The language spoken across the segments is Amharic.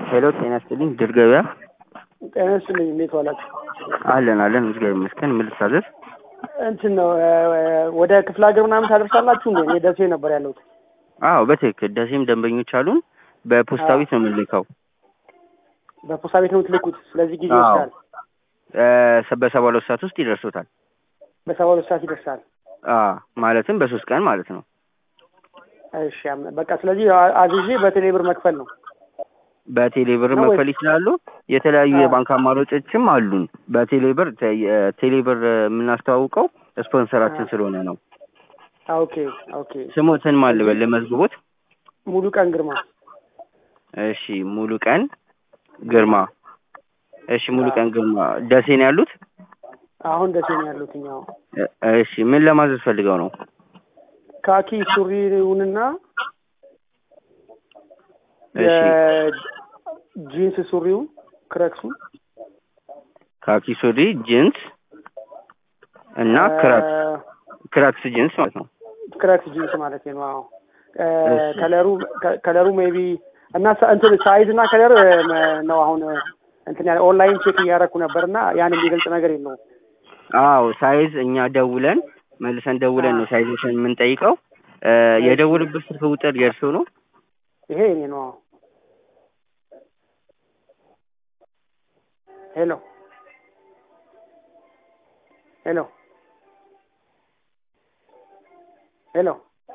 ሄሎ ጤና ይስጥልኝ ድል ገበያ ጤና ይስጥልኝ እንዴት ዋላችሁ? አለን አለን እግዚአብሔር ይመስገን ምን ልታዘዝ እንትን ነው ወደ ክፍለ ሀገር ምናምን ታደርሳላችሁ እንዴ? እኔ ደሴ ነበር ያለሁት። አዎ በትክክል ደሴም ደንበኞች አሉን በፖስታ ቤት ነው የምንልከው በፖስታ ቤት ነው የምትልኩት። ስለዚህ ጊዜ አዎ። ይወስዳል። እ በሰባ ሁለት ሰዓት ውስጥ ይደርሶታል በሰባ ሁለት ሰዓት ይደርሳል። አዎ ማለትም በሶስት ቀን ማለት ነው እሺ አም- በቃ ስለዚህ አ- አዝዤ በቴሌ ብር መክፈል ነው። በቴሌ ብር ነው ወይ? መክፈል ይችላሉ የተለያዩ አዎ። የባንክ አማራጮችም አሉን በቴሌ ብር ተ- የ- ቴሌ ብር የምናስተዋውቀው ስፖንሰራችን አዎ። ስለሆነ ነው ኦኬ ኦኬ። ስሞትን ማን ልበል ለመዝግቦት ሙሉ ቀን ግርማ እሺ ሙሉ ቀን ግርማ እሺ ሙሉ ቀን ግርማ ደሴ ነው ያሉት አሁን ደሴ ነው ያሉት። እኛው እ- እሺ ምን ለማዘዝ ፈልገው ነው ካኪ ሱሪውንና እሺ የጂንስ ሱሪውን ክረክሱ ካኪ ሱሪ ጂንስ እና ክራክስ ክራክስ ጂንስ ማለት ነው ክረክስ ጂንስ ማለት ነው። አዎ እ፣ እሺ። ከለሩ ከ- ከለሩ ሜቢ እና ሳ- እንትን ሳይዝ እና ከለር እ፣ መ- ነው አሁን እ፣ እንትን ያለ ኦንላይን ቼክ እያደረኩ ነበር እና ያን የሚገልጽ ነገር የለውም። አዎ ሳይዝ እኛ ደውለን መልሰን ደውለን ነው ሳይዞችን የምንጠይቀው እ፣ የደውልበት ስልክ ቁጥር የእርሶ ነው ይሄ እኔ ነው። አዎ ሄሎ ሄሎ ሄሎ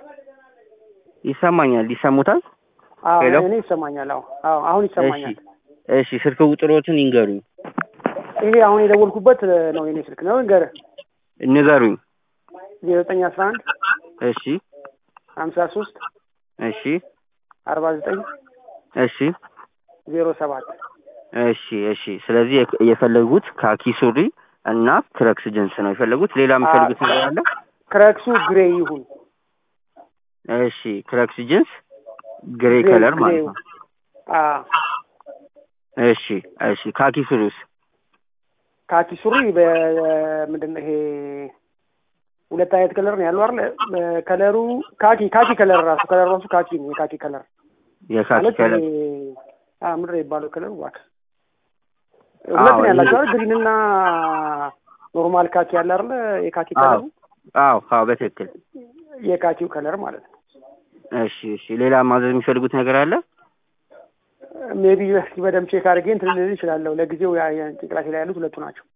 ይሰማኛል ይሰሙታል አዎ ሄሎ? እኔ ይሰማኛል። አዎ አዎ አሁን እሺ ይሰማኛል። እሺ ስልክ ቁጥሮትን ይንገሩኝ ይሄ አሁን የደወልኩበት እ፣ ነው የኔ ስልክ ነው። ንገርህ ንገሩኝ ዜሮ ዘጠኝ አስራ አንድ እሺ ሀምሳ ሶስት እሺ አርባ ዘጠኝ እሺ ዜሮ ሰባት እሺ እሺ ስለዚህ የክ- የፈለጉት ካኪ ሱሪ እና ክረክስ ጅንስ ነው የፈለጉት ሌላ የሚፈልጉት ነገር አለ ክረክሱ ግሬ ይሁን እሺ ክረክስ ጅንስ ግሬ ግሬ- ከለር ግሬ ማለት ይሁን። ነው አዎ እሺ እሺ ካኪ ሱሪስ ካኪ ሱሪ በምንድን ነው ይሄ ሁለት አይነት ከለር ነው ያለው አይደል? እ፣ ከለሩ ካኪ ካኪ ከለር ራሱ ከለር ራሱ ካኪ ነው። የካኪ ከለር የካኪ ማለት ከለር ይሄ አ ምንድን ነው የሚባለው ከለሩ እባክህ ሁለት ነው አዎ፣ ያላቸው ይሄ- አይደል? ግሪን እና ኖርማል ካኪ ያለ አይደል? የካኪ አዎ ከለሩ አዎ አዎ በትክክል የካኪው ከለር ማለት ነው። እሺ እሺ ሌላ ማዘዝ የሚፈልጉት ነገር አለ ሜቢ እስኪ በደምብ ቼክ አድርጌ እንትን ልል እችላለሁ። ለጊዜው ያ- ያ ጭንቅላቴ ላይ ያሉት ሁለቱ ናቸው።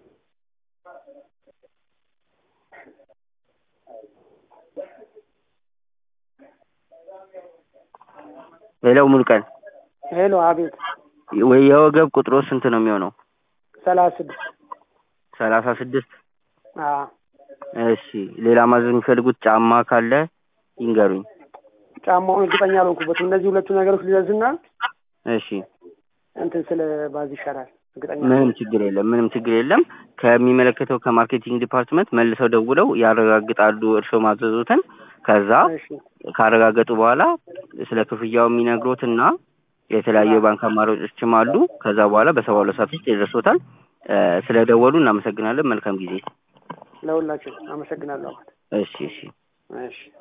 ሌላው ሙሉ ቀን ሄሎ አቤት ወይ የወገብ ቁጥሮ ስንት ነው የሚሆነው ሰላሳ ስድስት ሰላሳ ስድስት አዎ እሺ ሌላ ማዘዝ የሚፈልጉት ጫማ ካለ ይንገሩኝ ጫማውን እርግጠኛ አልሆንኩበትም። እነዚህ ሁለቱ ነገሮች ልዘዝና እሺ እንትን ስለ ባዝ ይሻላል። እርግጠኛ ምንም ችግር የለም ምንም ችግር የለም ከሚመለከተው ከማርኬቲንግ ዲፓርትመንት መልሰው ደውለው ያረጋግጣሉ እርስዎ ማዘዙትን ከዛ እሺ ካረጋገጡ በኋላ ስለ ክፍያው የሚነግሮትና የተለያዩ የባንክ አማራጮችም አሉ ከዛ በኋላ በሰባ ሁለት ሰዓት ውስጥ ይደርሶታል እ፣ ስለ ደወሉ እናመሰግናለን መልካም ጊዜ ለሁላችሁ አመሰግናለሁ። እሺ እሺ እሺ